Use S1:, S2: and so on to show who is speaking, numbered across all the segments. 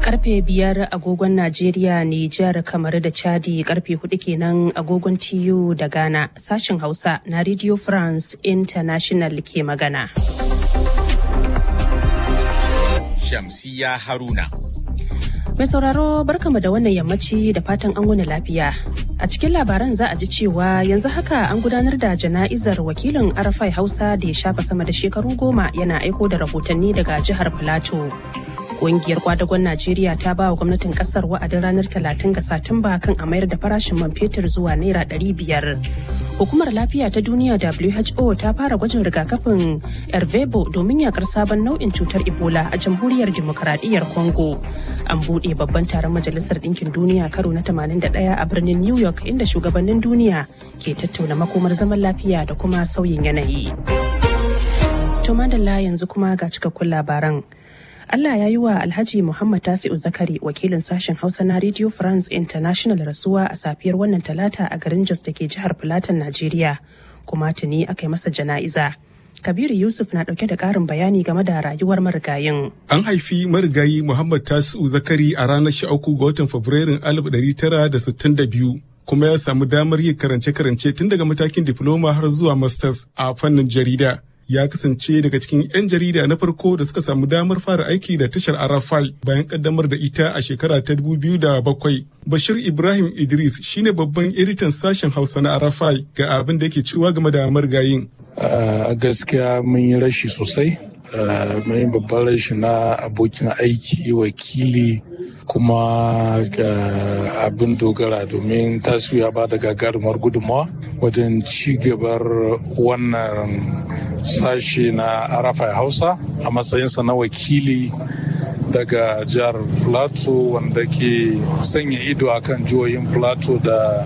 S1: karfe biyar agogon Najeriya, Nijar, kamar da Chadi karfe hudu kenan agogon TU da Ghana sashen Hausa na Radio France International ke magana.
S2: Shamsiya Haruna.
S1: Mai sauraro barkama da wannan yammaci da fatan an wani lafiya. A cikin labaran za a ji cewa yanzu haka an gudanar da jana'izar wakilin Arafai Hausa da ya shafa sama da shekaru goma yana aiko da rahotanni daga jihar Filato. Ƙungiyar kwadagon Najeriya ta ba wa gwamnatin kasar wa'adin ranar 30 ga Satumba kan a mayar da farashin man fetur zuwa naira 500. Hukumar lafiya ta duniya WHO ta fara gwajin rigakafin Ervebo domin yakar sabon nau'in cutar Ebola a jamhuriyar Dimokuraɗiyyar Congo. An buɗe babban taron Majalisar Ɗinkin Duniya karo na 81 a birnin New York inda shugabannin duniya ke tattauna makomar zaman lafiya da kuma sauyin yanayi. To madalla yanzu kuma ga cikakkun labaran. Allah ya yi wa Alhaji Muhammad Tasi'u Zakari wakilin sashen Hausa na Radio France International rasuwa a safiyar wannan talata a garin Jos da ke jihar Filatan Najeriya kuma tuni aka yi masa jana'iza. Kabiru Yusuf na dauke da karin bayani game da rayuwar marigayin.
S3: An haifi marigayi Muhammad Tasi'u Zakari a ranar 13 ga watan Fabrairun 1962 kuma ya samu damar yin karance-karance tun daga matakin diploma har zuwa masters a fannin jarida. ya kasance daga cikin 'yan jarida na farko da suka samu damar fara aiki da tashar arafai bayan kaddamar da ita a shekara ta bakwai. bashir ibrahim idris shine babban editan sashen hausa na arafai ga abin da yake cewa game da margayin
S4: a gaskiya mun yi rashi sosai mun yi babban rashi na abokin aiki wakili kuma ga abin dogara domin tasiri ya ba da gagarumar gudunmawa wajen ci gabar wannan sashe na arafai hausa a matsayinsa na wakili daga jihar plateau wanda ke sanya ido akan jihohin plateau da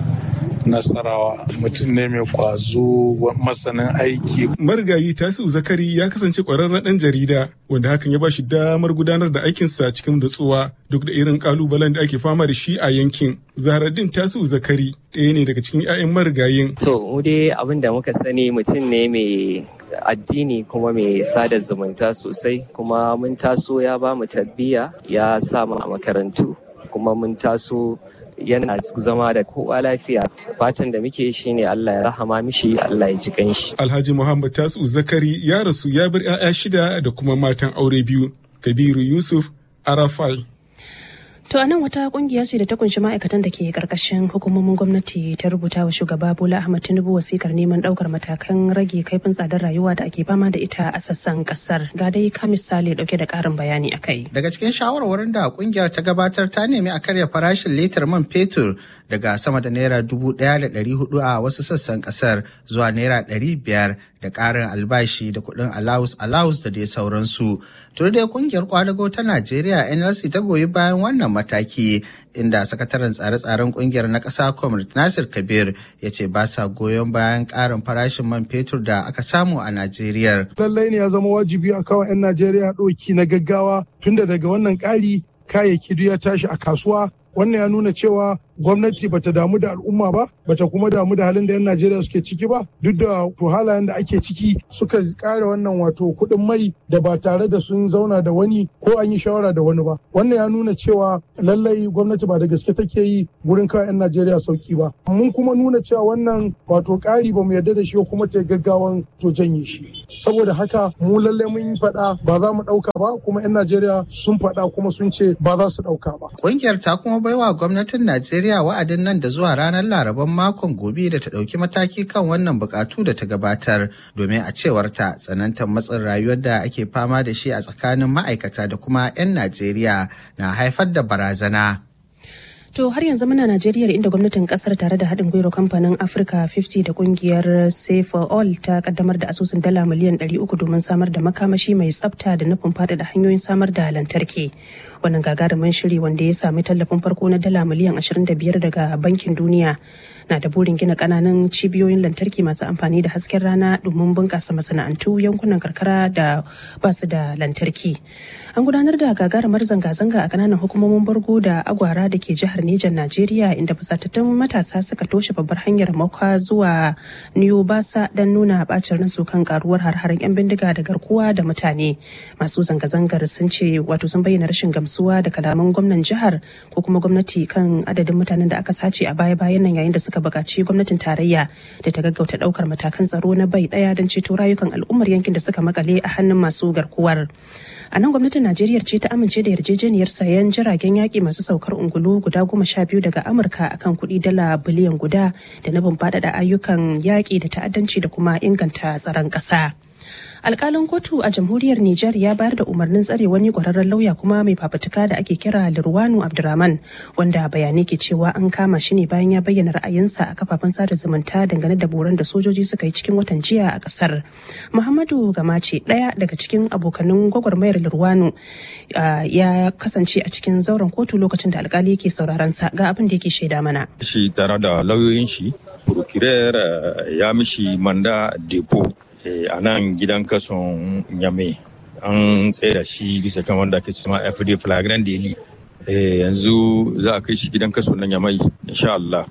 S4: nasarawa mutum ne mai kwazo masanin aiki.
S3: marigayi tasiu zakari ya kasance kwararren ɗan jarida wanda hakan ya ba shi damar gudanar da aikinsa cikin nutsuwa duk da irin kalubalen da ake fama da shi a yankin zaharaddin tasiu zakari ɗaya ne daga cikin 'ya'yan marigayin.
S5: to mu dai abin da muka sani mutum ne mai addini kuma mai sada zumunta sosai kuma mun taso ya ba mu tarbiyya ya sa mu a makarantu kuma mun taso yana zama da kowa lafiya fatan da muke shi ne Allah ya rahama mishi Allah ya ji kanshi.
S3: Alhaji Muhammad Tasu Zakari ya rasu ya bar 'ya'ya shida da kuma matan aure biyu Kabiru Yusuf Arafai.
S1: To a nan wata kungiya ce da ta kunshi ma'aikatan da ke karkashin hukumomin gwamnati ta rubuta wa shugaba Bola Ahmad Tinubu wasikar neman daukar matakan rage kaifin tsadar rayuwa da ake fama da ita a sassan kasar. Ga dai ka misali dauke da karin bayani a kai.
S6: Daga cikin shawarwarin da kungiyar ta gabatar ta nemi a karya farashin litar man fetur daga sama da naira dubu ɗaya da ɗari hudu a wasu sassan kasar zuwa naira ɗari biyar da ƙarin albashi da kuɗin allowance allowance da dai sauransu. Tun dai kungiyar kwadago ta Najeriya NLC ta goyi bayan wannan mataki inda sakataren tsare-tsaren kungiyar na ƙasa Comrade Nasir Kabir ya ce ba sa goyon bayan ƙarin farashin man fetur da aka samu a Najeriya.
S7: Lallai ne ya zama wajibi a kawo 'yan Najeriya ɗoki na gaggawa tunda daga wannan ƙari kayayyaki duk ya tashi a kasuwa wannan ya nuna cewa gwamnati bata damu da al'umma ba bata kuma damu da halin da 'yan najeriya suke ciki ba duk da to halayen da ake ciki suka kare wannan wato kuɗin mai da ba tare da sun zauna da wani ko an yi shawara da wani ba wannan ya nuna cewa lallai gwamnati ba da gaske take yi wurin kawai 'yan najeriya sauki ba mun kuma nuna cewa wannan wato ƙari ba mu yarda da shi kuma ta gaggawan to janye shi saboda haka mu lallai mun faɗa ba za mu ɗauka ba kuma 'yan najeriya sun faɗa kuma sun ce ba za su ɗauka ba.
S6: Ƙungiyar ta kuma baiwa gwamnatin Najeriya Najeriya wa'adin nan da zuwa ranar Laraban makon gobe da ta ɗauki mataki kan wannan bukatu da ta gabatar domin a cewar ta tsanantar matsin rayuwar da ake fama da shi a tsakanin ma'aikata da kuma 'yan Najeriya na haifar da barazana.
S1: To har yanzu muna Najeriya inda gwamnatin kasar tare da haɗin gwiwar kamfanin Africa 50 da kungiyar Save for All ta kaddamar da asusun dala miliyan 300 domin samar da makamashi mai tsafta da nufin faɗaɗa hanyoyin samar da lantarki. Wannan gagarumin shiri wanda ya sami tallafin farko na dala miliyan 25 daga Bankin Duniya na da burin gina kananan cibiyoyin lantarki masu amfani da hasken rana domin bunƙasa masana'antu yankunan karkara da ba su da lantarki. An gudanar da gagarumar zanga-zanga a kananan hukumomin Bargo da Agwara da ke jihar Nijar Najeriya inda fusatattun matasa suka toshe babbar hanyar makwa zuwa New Basa don nuna bacin ransu kan karuwar har-haren 'yan bindiga da garkuwa da mutane. Masu zanga-zangar sun ce wato sun bayyana rashin gamsuwa gamsuwa da kalaman gwamnan jihar ko kuma gwamnati kan adadin mutanen da aka sace a baya-bayan nan yayin da suka buƙaci gwamnatin tarayya da ta gaggauta ɗaukar matakan tsaro na bai ɗaya don ceto rayukan al'ummar yankin da suka makale a hannun masu garkuwar. a nan gwamnatin najeriya ce ta amince da yarjejeniyar sayan jiragen yaƙi masu saukar ungulu guda goma sha biyu daga amurka akan kuɗi dala biliyan guda da nufin faɗaɗa ayyukan yaƙi da ta'addanci da kuma inganta tsaron ƙasa. alkalin kotu a jamhuriyar Nijar ya bayar da umarnin tsare wani kwararren lauya kuma mai fafutuka da ake kira Lirwanu Abdurrahman wanda bayanai ke cewa an kama shi ne bayan ya bayyana ra'ayinsa a kafafen sada zumunta dangane da boran da sojoji suka yi cikin watan jiya a kasar. Muhammadu Gamace ɗaya daga cikin abokanin gwagwarmayar Lirwanu ya kasance a cikin zauren kotu lokacin da alkali yake sauraron sa ga abin da yake shaida mana.
S8: Shi tare da lauyoyin shi, procurer ya mishi manda depo a nan gidan kason nyame an tsaye da shi bisa kan wanda ake cewa fd flagrant daily yanzu za a kai shi gidan kaso na nyamai insha Allah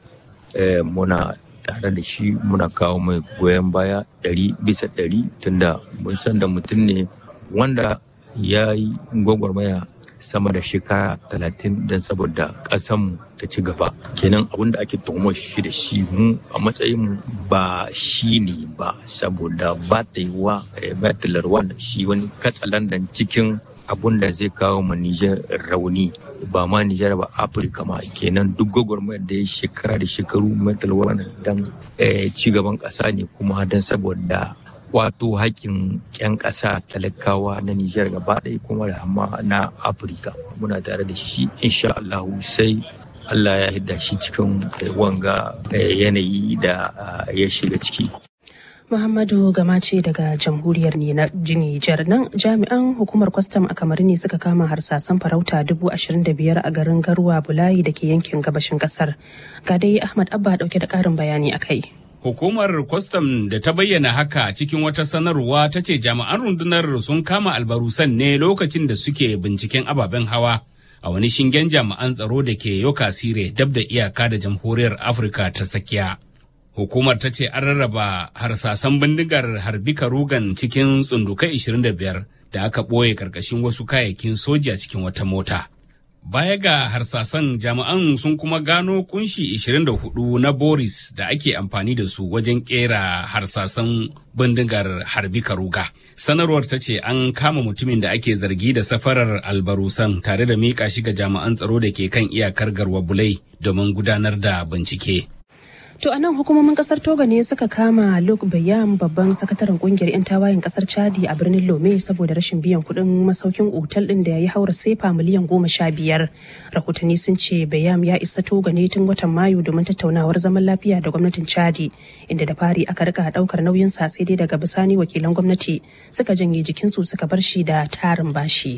S8: muna tare da shi muna kawo mai goyon baya ɗari bisa ɗari tunda mun san da mutum ne wanda ya yi gwagwarmaya sama da shekara talatin don saboda ƙasanmu ta ci gaba kenan abin da ake tuhumar shi da shi mu a matsayin ba shi ne ba saboda ba ta yi wa batilar wanda shi wani katsalandan cikin abun da zai kawo ma Nijar rauni ba ma Nijar ba Afirka ma kenan duk gwagwarmayar da ya shekara da shekaru metal wannan dan ci gaban ƙasa ne kuma don saboda wato haƙƙin 'yan ƙasa talakawa na Nijar gaba ɗaya kuma da amma na Afirka muna tare da shi insha Allah sai Allah ya hidda shi cikin wanga yanayi da ya shiga ciki.
S1: Muhammadu Gamace daga jamhuriyar Nijar nan jami'an hukumar kwastam a kamar ne suka kama harsasan farauta dubu ashirin da biyar a garin Garuwa Bulayi da ke yankin gabashin kasar. Ga dai Ahmad Abba dauke da ƙarin bayani a kai.
S9: Hukumar kwastam da ta bayyana haka cikin wata sanarwa ta ce jami'an rundunar sun kama albarusan ne lokacin da suke binciken ababen hawa a wani shingen jami'an tsaro da ke yoka sire dab da iyaka da jamhuriyar Afirka ta tsakiya. Hukumar ta ce an rarraba harsasan bindigar harbi karugan cikin tsundukai 25 da aka ɓoye ƙarƙashin wasu kayayyakin soja cikin wata mota. Baya ga harsasan jami'an sun kuma gano kunshi 24 na Boris da ake amfani da su wajen kera harsasan bindigar harbi karuga. Sanarwar ta ce an kama mutumin da ake zargi da safarar albarusan tare da miƙa shi ga jami'an tsaro da ke kan iyakar garwa bulai domin gudanar da bincike.
S1: To a nan hukumomin kasar Togo ne suka kama Luke Bayam babban sakataren kungiyar 'yan tawayen kasar Chadi a birnin Lome saboda rashin biyan kuɗin masaukin otal ɗin da ya yi haura sefa miliyan goma sha biyar. Rahotanni sun ce Bayam ya isa Togo ne tun watan Mayu domin tattaunawar zaman lafiya da gwamnatin Chadi inda da fari aka rika ɗaukar nauyin sa sai dai daga bisani wakilan gwamnati suka janye jikinsu suka bar shi da tarin bashi.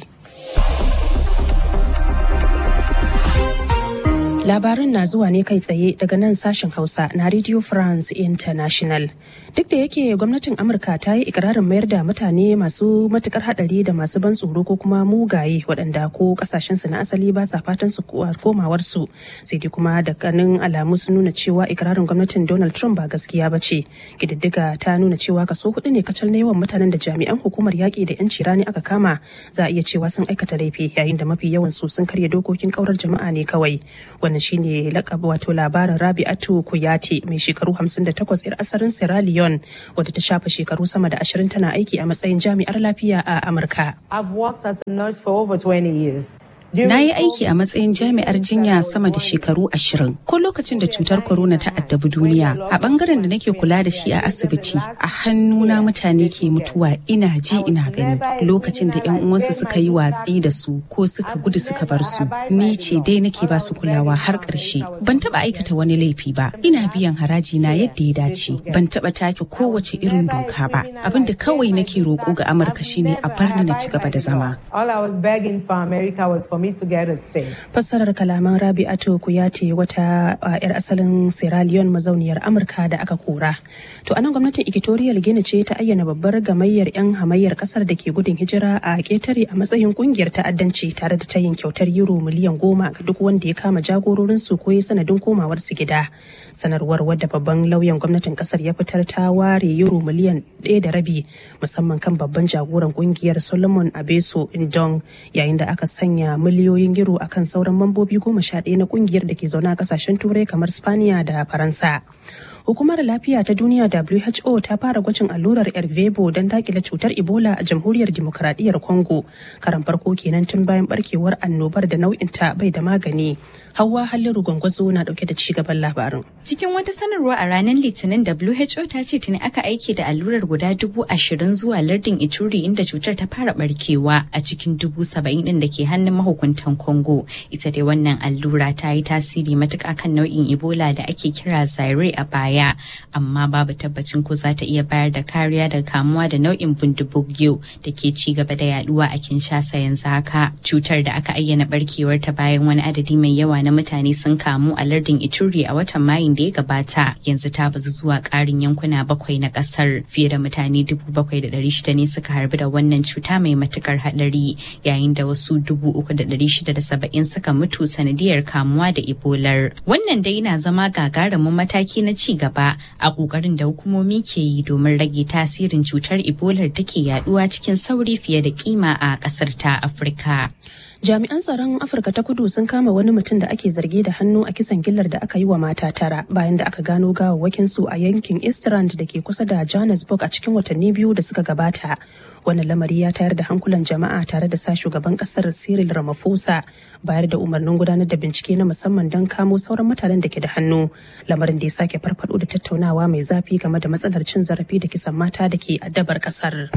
S1: Labarin na zuwa ne kai tsaye daga nan sashen Hausa na Radio France International. Duk da yake gwamnatin Amurka ta yi ikirarin mayar da mutane masu matukar hadari da masu ban tsoro ko kuma mugaye waɗanda ko kasashen su na asali ba sa fatan su komawar su sai dai kuma da kanin alamu sun nuna cewa ikirarin gwamnatin Donald Trump ba gaskiya ba ce. Kididdiga ta nuna cewa kaso hudu ne kacal na yawan mutanen da jami'an hukumar yaƙi da 'yanci rani aka kama za a iya cewa sun aikata laifi yayin da mafi yawan su sun karya dokokin kaurar jama'a ne kawai. wannan shine lakabi wato labarin rabi'atu kuyati mai shekaru 58 yar asarin sierra leone wadda ta shafa shekaru sama da 20 tana aiki a matsayin jami'ar lafiya a amurka
S10: Na yi aiki a matsayin jami'ar jinya sama da shekaru ashirin. Ko lokacin da cutar corona ta addabi duniya, a bangaren da nake kula da shi a asibiti, a hannuna mutane ke mutuwa ina ji ina gani. Lokacin da 'yan uwansu suka yi watsi da su ko suka gudu suka bar su, ni ce dai nake ba su kulawa har ƙarshe. Ban taɓa aikata wani laifi ba, ina biyan haraji na yadda ya dace. Ban taɓa take kowace irin doka ba. Abin da kawai nake roƙo ga Amurka shine a bar ni na ci gaba da zama.
S11: All I was begging for America was for me to get a stay.
S1: Fassarar kalaman Rabi'atu Kuyate wata a 'yar asalin Sierra Leone mazauniyar Amurka da aka kora. To anan gwamnatin Equatorial Guinea ce ta ayyana babbar gamayyar 'yan hamayyar kasar da ke gudun hijira a ketare a matsayin kungiyar ta'addanci tare da tayin kyautar euro miliyan goma ga duk wanda ya kama jagororin su ko ya sanadin komawar su gida. Sanarwar wadda babban lauyan gwamnatin kasar ya fitar ta ware euro miliyan ɗaya da rabi musamman kan babban jagoran kungiyar Solomon Abeso Indong yayin da aka sanya miliyan miliyoyin euro akan sauran mambobi goma sha ɗaya na kungiyar da ke zaune a kasashen turai kamar spaniya da faransa hukumar lafiya ta duniya who ta fara gwajin allurar ervebo don dakile cutar ebola a jamhuriyar dimokuraɗiyyar congo karan farko kenan tun bayan barkewar annobar da nau'in ta bai da magani hawa halliru gwangwazo na dauke da ci gaban labarin
S12: cikin wata sanarwa a ranar litinin who ta ce tuni aka aiki da allurar guda dubu ashirin zuwa lardin ituri inda cutar ta fara barkewa a cikin dubu saba'in din da ke hannun mahukuntan congo ita dai wannan allura ta yi tasiri matuƙa kan nau'in ebola da ake kira zaire a baya baya amma babu tabbacin ko za ta iya bayar da kariya daga kamuwa da nau'in bundibugyo da ke ci gaba da yaduwa a kinshasa yanzu haka cutar da aka ayyana barkewar ta bayan wani adadi mai yawa na mutane sun kamu a lardin ituri a watan mayun da ya gabata yanzu ta bazu zuwa karin yankuna bakwai na kasar fiye da mutane dubu bakwai da dari shida ne suka harbi da wannan cuta mai matukar hadari yayin da wasu dubu uku da dari shida da saba'in suka mutu sanadiyar kamuwa da ebolar wannan dai na zama gagarumin mataki na ci gaba a kokarin da hukumomi ke yi domin rage tasirin cutar ebola da ke yaduwa cikin sauri fiye da kima a kasar ta afirka
S1: jami'an tsaron afirka ta kudu sun kama wani mutum da ake zargi da hannu a kisan gillar da aka yi wa mata tara bayan da aka gano gawawwakin su a yankin eastrand da ke kusa da johannesburg a cikin watanni biyu da suka gabata wannan lamari ya tayar da hankulan jama'a tare da sa shugaban kasar cyril ramaphosa bayar da umarnin gudanar da bincike na musamman don kamo sauran mutanen da ke da hannu lamarin da ya sake farfado da tattaunawa mai zafi game da matsalar cin zarafi da kisan mata da ke addabar kasar.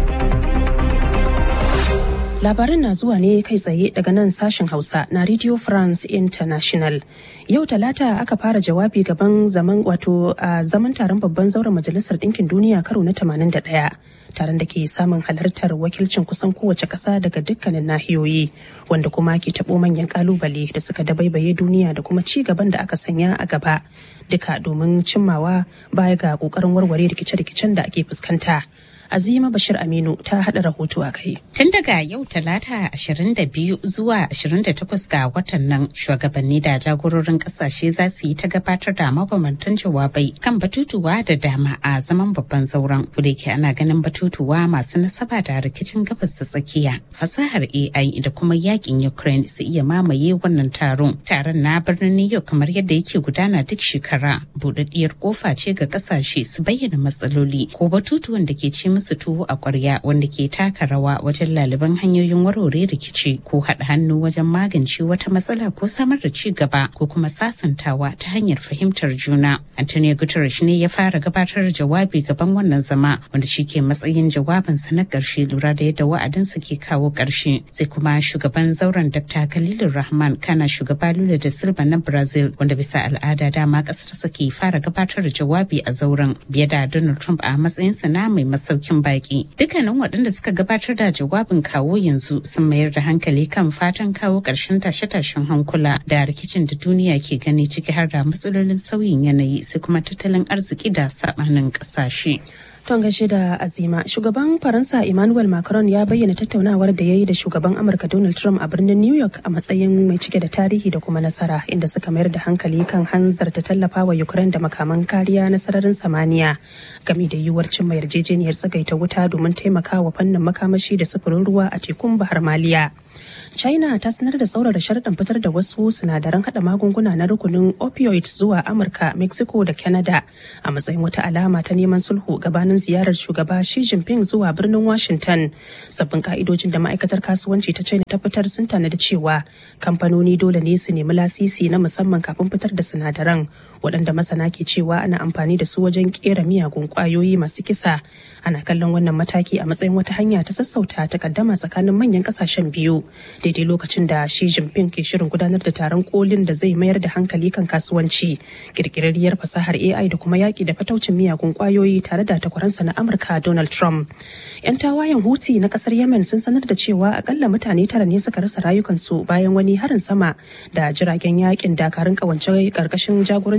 S1: Labarin na zuwa ne kai tsaye daga nan sashen Hausa na Radio France International. Yau Talata aka fara jawabi gaban zaman wato a zaman taron babban zauren Majalisar Ɗinkin Duniya karo na 81. Taron da ke samun halartar wakilcin kusan kowace ƙasa daga dukkanin nahiyoyi wanda kuma ke taɓo manyan ƙalubale da suka dabaibaye duniya da kuma ci gaban da aka sanya a gaba duka domin cimmawa baya ga ƙoƙarin warware rikice-rikicen da ake fuskanta. Azima Bashir Aminu ta haɗa rahoto a kai.
S13: Tun daga yau talata 22 zuwa 28 ga watan nan shugabanni da jagororin kasashe za su yi ta gabatar da mabambantan jawabai kan batutuwa da dama a zaman babban zauren da ke ana ganin batutuwa masu nasaba da rikicin gabas ta tsakiya fasahar AI da kuma yakin Ukraine su iya mamaye wannan taron. Taron na birnin New York kamar yadda yake gudana duk shekara buɗaɗɗiyar kofa ce ga kasashe su bayyana matsaloli ko batutuwan da ke ci musu tuwo a kwarya wanda ke taka rawa wajen laliban hanyoyin warware rikici ko haɗa hannu wajen magance wata matsala ko samar da ci gaba ko kuma sasantawa ta hanyar fahimtar juna. Antonio Guterres ne ya fara gabatar da jawabi gaban wannan zama wanda shi ke matsayin jawabinsa na ƙarshe lura da yadda wa'adinsa ke kawo ƙarshe. Sai kuma shugaban zauren Dr. Khalilur Rahman kana shugaba Lula da Silva na Brazil wanda bisa al'ada dama ƙasarsa ke fara gabatar da jawabi a zauren biye da Donald Trump a matsayinsa na mai masauki masaukin baki dukkanin waɗanda suka gabatar da jawabin kawo yanzu sun mayar da hankali kan fatan kawo ƙarshen tashe-tashen hankula da rikicin da duniya ke gani ciki har da matsalolin sauyin yanayi sai kuma tattalin arziki da saɓanin ƙasashe.
S1: Ton gaishe da Azima, shugaban Faransa Emmanuel Macron ya bayyana tattaunawar da ya yi da shugaban Amurka Donald Trump a birnin New York a matsayin mai cike da tarihi da kuma nasara inda suka mayar da hankali kan hanzarta tallafa wa Ukraine da makaman kariya na sararin samaniya game da yiwuwar cimma yarjejeniyar tsagaita wuta domin taimakawa fannin makamashi da sufurin ruwa a tekun Bahar Maliya. China ta sanar da tsaurara sharaɗin fitar da wasu sinadaran haɗa magunguna na rukunin opioids zuwa Amurka, Mexico da Canada a matsayin wata alama ta neman sulhu gabanin ziyarar shugaba Xi Jinping zuwa birnin Washington. Sabbin ka'idojin da ma'aikatar kasuwanci ta China ta fitar sun tanadi cewa kamfanoni dole ne su nemi lasisi na musamman kafin fitar da sinadaran waɗanda masana ke cewa ana amfani da su wajen kera miyagun ƙwayoyi masu kisa. Ana kallon wannan mataki a matsayin wata hanya ta sassauta takaddama tsakanin manyan ƙasashen biyu daidai lokacin da Xi Jinping ke shirin gudanar da taron kolin da zai mayar da hankali kan kasuwanci, kirkirarriyar fasahar AI da kuma yaƙi da fataucin miyagun ƙwayoyi tare da takwaransa na Amurka Donald Trump. 'Yan tawayen Houthi na ƙasar Yemen sun sanar da cewa akalla mutane tara ne suka rasa rayukansu bayan wani harin sama da jiragen yaƙin dakarun ƙawance ƙarƙashin jagorancin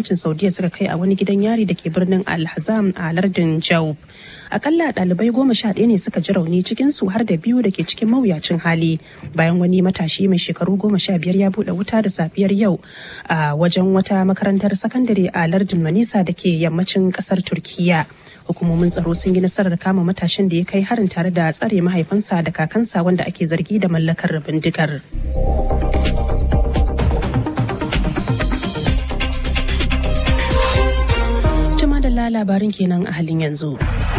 S1: gwamnatin saudiya suka kai a wani gidan yari da ke birnin alhazam a lardin jaub akalla ɗalibai goma sha ɗaya ne suka ji rauni cikin su har da biyu da ke cikin mawuyacin hali bayan wani matashi mai shekaru goma sha biyar ya buɗe wuta da safiyar yau a wajen wata makarantar sakandare a lardin manisa da ke yammacin ƙasar turkiya hukumomin tsaro sun yi nasarar kama matashin da ya kai harin tare da tsare mahaifinsa da kakansa wanda ake zargi da mallakar bindigar. Jima da labarin kenan a halin yanzu.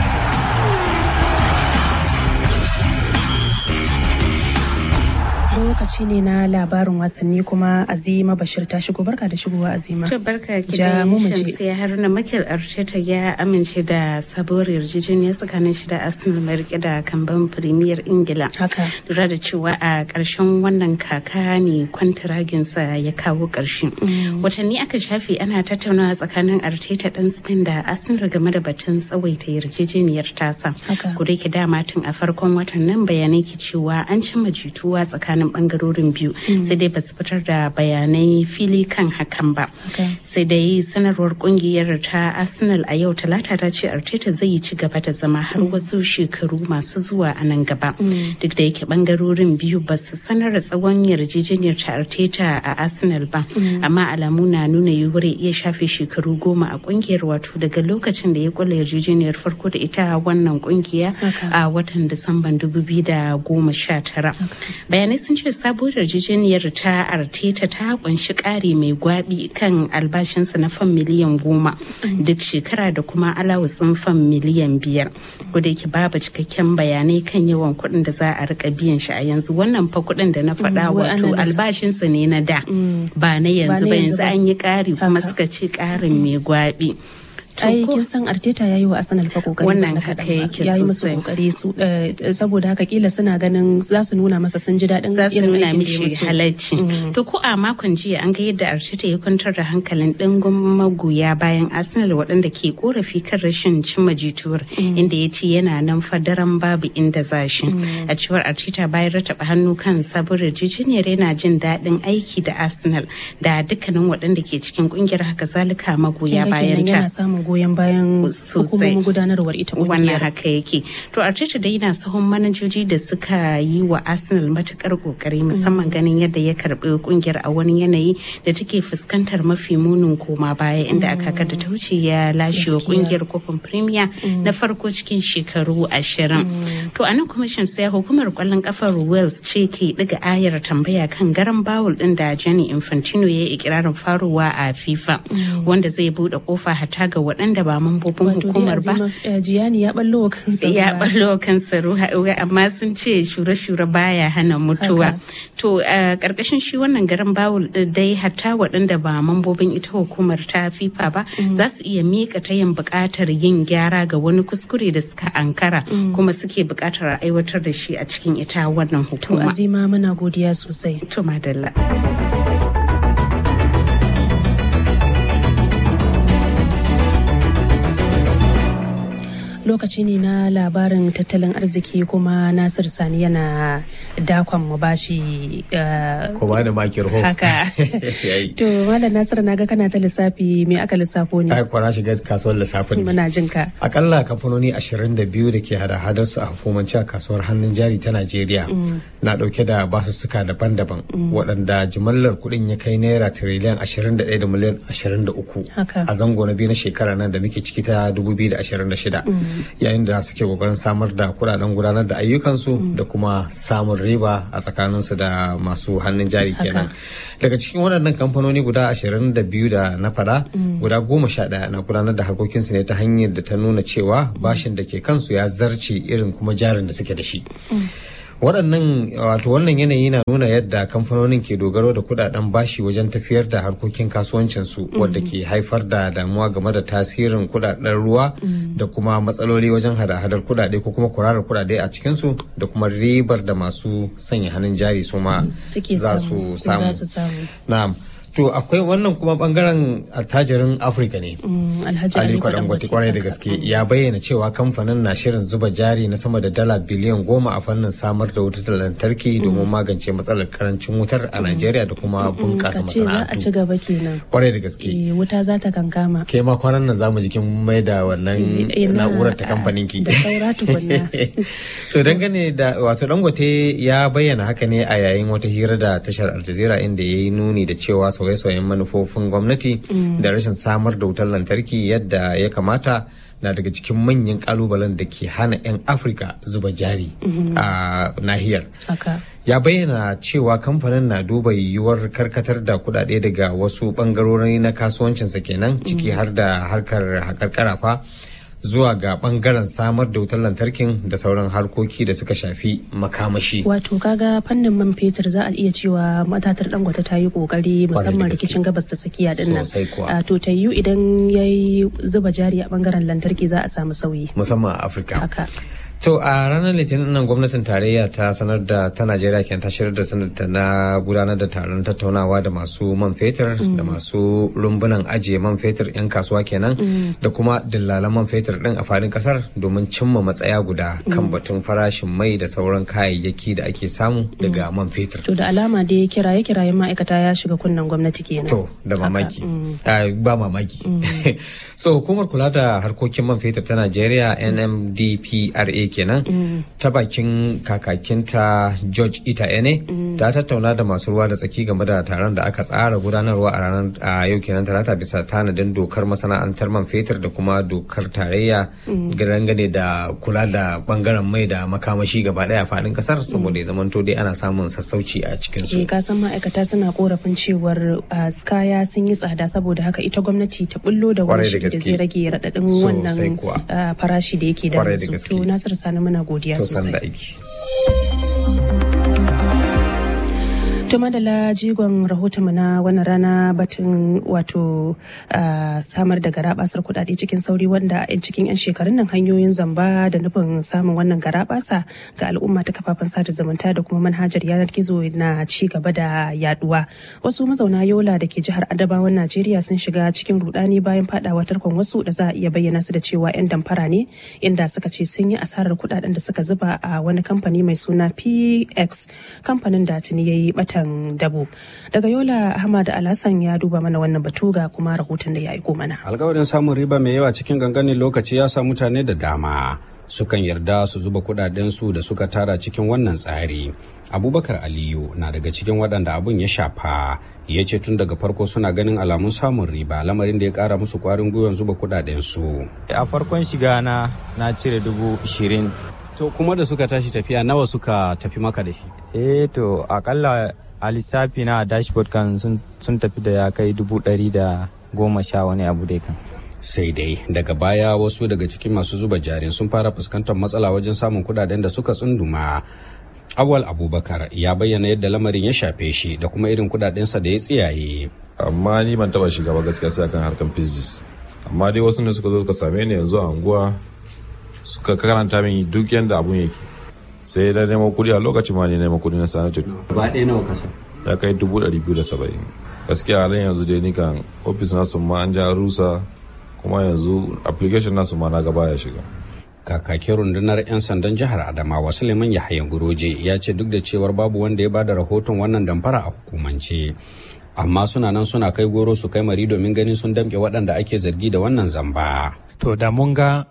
S1: lokaci ne na labarin wasanni kuma azima bashir ta shigo barka da shigowa azima
S13: to barka ki da shamsiya haruna makil arteta ya amince da sabuwar yarjejeniya tsakanin shi da arsenal mai rike da kamban premier ingila
S1: haka
S13: lura da cewa a ƙarshen wannan kaka ne kwantiraginsa ya kawo ƙarshe watanni aka shafe ana tattaunawa tsakanin arteta dan spain da arsenal game da batun tsawaita yarjejeniyar tasa ko da dama tun a farkon watan nan bayanai ke cewa an cimma jituwa tsakanin bangarorin biyu sai dai ba su fitar da bayanai fili kan hakan ba sai dai sanarwar kungiyar ta arsenal a yau talata ta ce arteta zai ci gaba da zama har wasu shekaru masu zuwa a nan gaba duk da yake bangarorin biyu ba su sanar da tsawon yarjejeniyar ta arteta a arsenal ba amma alamu na nuna yiwuwar iya shafe shekaru goma a kungiyar wato daga lokacin da ya kula yarjejeniyar farko da ita wannan kungiya a watan disamban 2019 bayanai sun ce sabuwar yarjejeniyar ta arteta ta kunshi ƙari mai gwabi kan albashinsa na fan miliyan goma duk shekara da kuma alawutsin fan miliyan biyar da yake babu cikakken bayanai kan yawan kuɗin da za a rika biyan shi a yanzu wannan fa kuɗin da na faɗa wato albashinsa ne na da ba na yanzu ba yanzu an yi ƙari kuma suka ce ƙarin mai gwabi.
S1: ai kin san Arteta yayi wa Arsenal fa kokari
S13: wannan haka yake
S1: yayi musu kokari su saboda haka kila suna ganin za su nuna masa sun ji daɗin
S13: za su nuna mishi halacci to ko a makon jiya an ga yadda Arteta ya kwantar da hankalin dingun magoya bayan Arsenal waɗanda ke korafi kan rashin cimma jituwar inda ya ce yana nan fadaran babu inda za shi a cewar Arteta bayan rataba hannu kan sabuwar yarjejeniyar yana jin daɗin aiki da Arsenal da dukkanin waɗanda ke cikin kungiyar haka zalika magoya bayan ta
S1: samun goyon bayan hukumomin gudanarwar ita kungiyar.
S13: Wannan haka yake. To Arteta dai yana sahun manajoji da suka yi wa Arsenal matukar kokari musamman ganin yadda ya karbi kungiyar a wani yanayi da take fuskantar mafi munin koma baya inda aka da ta wuce ya lashe wa kungiyar kofin Premier na farko cikin shekaru ashirin. To a nan kuma sai hukumar kwallon kafar Wales ce ke ɗiga ayar tambaya kan garan bawul din da Gianni Infantino ya yi ikirarin faruwa a FIFA wanda zai bude kofa hata ga waɗanda ba mambobin hukumar ba.
S1: Jiyani ya ballo kansa
S13: Ya ballo kansa ruwa amma sun ce shure-shure baya hana mutuwa. To a ƙarƙashin shi wannan garin bawul dai hatta waɗanda ba mambobin ita hukumar ta FIFA ba za su iya miƙa tayin buƙatar yin gyara ga wani kuskure da suka ankara kuma suke buƙatar a aiwatar da shi a cikin ita wannan
S1: To
S13: hukuma.
S1: azima muna godiya sosai.
S13: To madalla.
S1: lokaci ne na labarin tattalin arziki kuma nasir sani yana dakon mu bashi uh,
S14: kuma da makir ho
S1: haka to malam nasir naga kana ta lissafi me aka lissafo ne
S14: ai kwara shiga kasuwar lissafin ne
S1: muna jin ka
S14: akalla kamfanoni 22 da ke hada-hadar su a hukumance a kasuwar hannun jari ta Najeriya na dauke da basussuka daban-daban waɗanda jimallar kuɗin ya kai naira tiriliyan 21 da miliyan 23
S1: Haka.
S14: a zango na biyu na shekara nan da muke ciki ta 2026 yayin da suke kokarin samar da kuɗaɗen gudanar da ayyukansu da kuma samun riba a tsakaninsu da masu hannun jari kenan daga cikin waɗannan kamfanoni guda 22 da na faɗa guda goma sha ɗaya na gudanar da harkokinsu ne ta hanyar da ta nuna cewa bashin da ke kansu ya zarce irin kuma jarin da suke da shi waɗannan wato wannan yanayi na nuna yadda kamfanonin ke dogaro da kudaden bashi wajen tafiyar da harkokin kasuwancinsu wadda ke haifar da damuwa game da tasirin kudaden ruwa da kuma matsaloli wajen hada-hadar kudade ko kuma kurarar kudade a cikinsu da kuma ribar da masu sanya hannun jari su ma
S1: suke
S14: za
S1: samu
S14: su samu
S1: za su samu
S14: na'am To akwai wannan kuma bangaren attajirin Afirka ne.
S1: Alhaji
S14: Aliko Dangote kwarai da gaske ya bayyana cewa kamfanin na shirin zuba jari na sama da dala biliyan goma a fannin samar da wutar lantarki domin magance matsalar karancin wutar a Najeriya da kuma bunƙasa
S1: Ka ce za a
S14: masana'antu.
S1: ci gaba kenan.
S14: Kwarai da gaske.
S1: Eh, Wuta za ta kankama.
S14: Ke ma kwanan nan zamu jikin mai da wannan
S1: Eh, ina-
S14: na'urar ta kamfanin ki.
S1: Da saura tukunna.
S14: To dangane da wato Dangote ya bayyana haka ne a yayin wata hira da tashar Al Jazeera inda ya yi nuni da cewa sauye-sauyen manufofin gwamnati
S1: Mm.
S14: da rashin samar da wutar lantarki yadda ya kamata na daga cikin manyan kalubalen da ke hana 'yan Afirka zuba jari
S1: Mhm.
S14: a nahiyar.
S1: Haka.
S14: ya bayyana cewa kamfanin na duba yiwuwar karkatar da kudade daga wasu bangarori na kasuwancinsa kenan ciki har da harkar haƙar karafa zuwa ga bangaren samar da wutar lantarkin da sauran harkoki da suka shafi makamashi.
S1: Wato kaga fannin man fetur za a iya cewa matatar dangote ta yi kokari musamman
S14: gaske.
S1: rikicin gabas ta tsakiya din nan.
S14: Sosai kuwa.
S1: Ah, To ta yiwu idan ya yi zuba jari a bangaren lantarki za a samu sauyi.
S14: musamman a Afirka.
S1: Haka.
S14: To a ranar Litinin nan gwamnatin tarayya ta sanar da ta Najeriya kenan ta shirya da sanarta na gudanar da taron tattaunawa da masu man fetur da masu rumbunan ajiye man fetur 'yan kasuwa kenan
S1: Mm.
S14: da kuma dillalan man fetur din a fadin kasar domin cimma matsaya guda kan
S1: Mm.
S14: batun farashin mai da sauran kayayyaki da ake samu daga man fetur.
S1: To da alama dai kiraye kirayen ma'aikata ya shiga kunnen gwamnati kenan.
S14: To da
S1: Haka,
S14: mamaki.
S1: mm.
S14: Ah, ba mamaki. so hukumar kula da harkokin man fetur ta Najeriya NMDPRA kenan
S1: Mm.
S14: ta bakin kakakinta George Ita Ene ta tattauna da masu ruwa da tsaki game da taron da aka tsara gudanarwa a ranar a yau kenan talata bisa tanadin dokar masana'antar man fetur da kuma dokar tarayya
S1: Mm.
S14: dangane da kula da bangaren mai da makamashi gaba daya a faɗin kasar saboda ya zamanto dai ana samun sassauci a cikin su.
S1: Eh, ka san ma'aikata suna korafin cewar ah, kaya sun yi tsada saboda haka ita gwamnati ta bullo da wani
S14: Kwarai da
S1: shiri da
S14: gaske.
S1: zai rage raɗaɗin
S14: Sosai
S1: wannan
S14: kuwa.
S1: ah, farashi da yake da
S14: Kwarai da
S1: su.
S14: gaske.
S1: To Nasir Sani muna godiya
S14: To, san da
S1: sosai.
S14: aiki.
S1: To madala jigon rahoton mu na wannan rana batun wato ah, samar da garabasar kudade cikin sauri wanda a cikin 'yan shekarun nan hanyoyin zamba da nufin samun wannan garabasa ga al'umma ta kafafen sada zumunta da kuma manhajar yanar gizo na ci gaba da yaduwa. Wasu mazauna Yola da ke jihar Adamawan Najeriya sun shiga cikin rudani bayan fadawa tarkon wasu da za a iya bayyana su da cewa 'yan damfara ne inda suka ce sun yi asarar kudaden da suka zuba a wani kamfani mai suna PX kamfanin da tuni ya yi batan dabo. Daga Yola Ahmad Alhassan ya duba mana wannan batu ga kuma rahoton da ya aiko mana.
S15: alkawarin samun riba mai yawa cikin ganganin lokaci ya sa mutane da dama sukan yarda su zuba kudadensu da suka tara cikin wannan tsari abubakar aliyu na daga cikin waɗanda abun ya shafa ya ce tun daga farko suna ganin alamun samun riba lamarin da ya ƙara musu ƙwarin gwiwan zuba kudadensu
S16: a farkon shiga na na cire dubu ishirin
S15: to kuma da suka tashi tafiya nawa suka tafi maka da shi
S16: eh to akalla a lissafi na a dashboard kan sun, sun tafi da ya kai dubu ɗari da goma sha wani abu dai kan
S15: sai dai daga baya wasu daga cikin masu zuba jarin sun fara fuskantar matsala wajen samun kudaden da suka tsunduma awal abubakar ya bayyana yadda lamarin ya shafe shi da kuma irin kudadensa da ya tsiyaye
S17: amma ni ban taba shiga ba gaskiya sai akan harkan physics amma dai wasu ne suka zo suka same ni yanzu a anguwa suka karanta min duk yanda abun yake sai da nemo kudi a lokacin ma ne nemo kudi na sanatu
S15: gaba ɗaya nawa kasa
S17: ya kai dubu ɗari biyu da saba'in gaskiya halin yanzu dai ni kan ofis nasu ma an ja rusa kuma yanzu application nasu ma na gaba ya shiga
S15: kakakin rundunar 'yan sandan jihar adamawa suleiman yahayan guroje ya ce duk da cewar babu wanda ya bada rahoton wannan damfara a hukumance amma suna nan suna kai goro su kai mari domin ganin sun damƙe waɗanda ake zargi da wannan zamba
S18: To da mun ga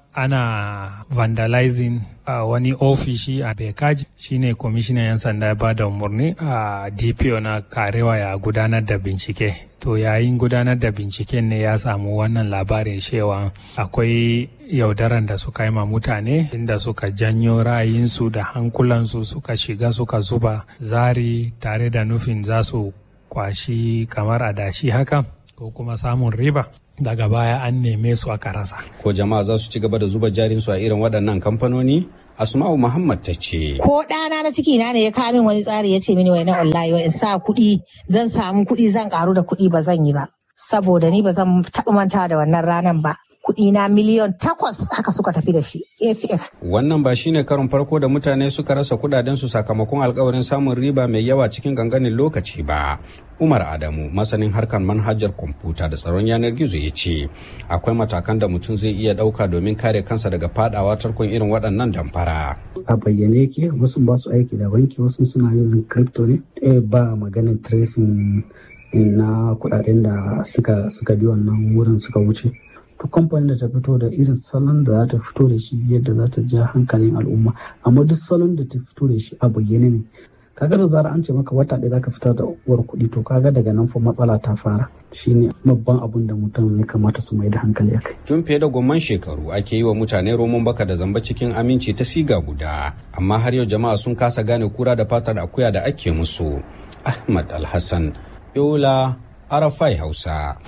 S18: ana vandalizing a wani ofishi a Bekaji shine kwamishinan 'yan sanda ya bada umarni a DPO na karewa ya gudanar da bincike. To yayin gudanar da binciken ne ya samu wannan labarin cewa akwai yaudaran da suka yi ma mutane inda suka janyo ra'ayinsu da hankulansu suka shiga suka zuba zari tare da nufin za su kwashi kamar adashi haka ko kuma samun riba. daga baya an neme su aka rasa.
S15: ko jama'a za su ci gaba da zuba jarinsu a irin waɗannan kamfanoni asma'u muhammad ta ce
S19: ko ɗana na ciki na ne ya kawo min wani tsari ya ce mini wai na wallahi wai in sa kuɗi zan samu kuɗi zan karu da kuɗi ba zan yi ba saboda ni ba zan taɓa manta da wannan ranan ba kuɗi na miliyon takwas haka suka tafi da shi AFF.
S15: wannan ba shine karon farko da mutane suka rasa kudadensu sakamakon alkawarin samun riba mai yawa cikin ganganin lokaci ba Umar Adamu masanin harkar manhajar kwamfuta da tsaron yanar gizo ya ce akwai matakan da mutum zai iya ɗauka domin kare kansa daga fadawa tarkon irin waɗannan damfara.
S20: A bayyane yake wasu ba su aiki da banki wasu suna using crypto ne ba maganin tracing na kuɗaɗen da suka suka bi wannan wurin suka wuce. to kamfanin da ta fito da irin salon da za ta fito da shi yadda za ta ja hankalin al'umma amma duk salon da ta fito da shi a bayyane ne kaga da zara an ce maka wata ɗaya zaka fitar da uwar kuɗi to kaga daga nan fa matsala ta fara shine babban abun da mutum ya kamata su mai da hankali akai
S15: tun fiye da gomman shekaru ake yi wa mutane roman baka da zamba cikin aminci ta siga guda amma har yau jama'a sun kasa gane kura da fatar akuya da ake musu ahmad alhassan yola arafai hausa